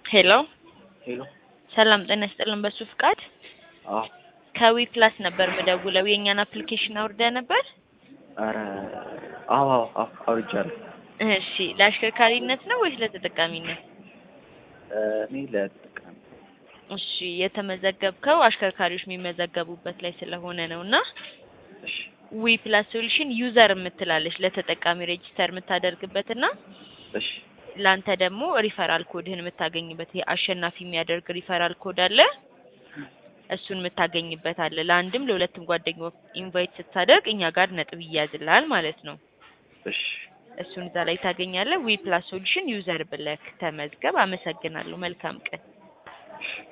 ሄሎ ሄሎ ሰላም ጤና ይስጥልን። በሱ ፍቃድ አዎ ከዊ ፕላስ ነበር ምደውለው። የእኛን አፕሊኬሽን አውርደ ነበር? ኧረ አዎ አዎ አዎ አውርጃለሁ። እሺ ለአሽከርካሪነት ነው ወይስ ለተጠቃሚነት? እኔ ለተጠቃሚ እሺ የተመዘገብከው አሽከርካሪዎች የሚመዘገቡበት ላይ ስለሆነ ነው እና እሺ ዊ ፕላስ ሶሉሽን ዩዘር የምትላለች ለተጠቃሚ ሬጂስተር የምታደርግበት እና እሺ ለአንተ ደግሞ ሪፈራል ኮድህን የምታገኝበት ይሄ አሸናፊ የሚያደርግ ሪፈራል ኮድ አለ። እሱን የምታገኝበት አለ። ለአንድም ለሁለትም ጓደኛ ኢንቫይት ስታደርግ እኛ ጋር ነጥብ ይያዝልሃል ማለት ነው። እሺ እሱን እዛ ላይ ታገኛለህ። ዊ ፕላስ ሶሉሽን ዩዘር ብለህ ተመዝገብ። አመሰግናለሁ። መልካም ቀን።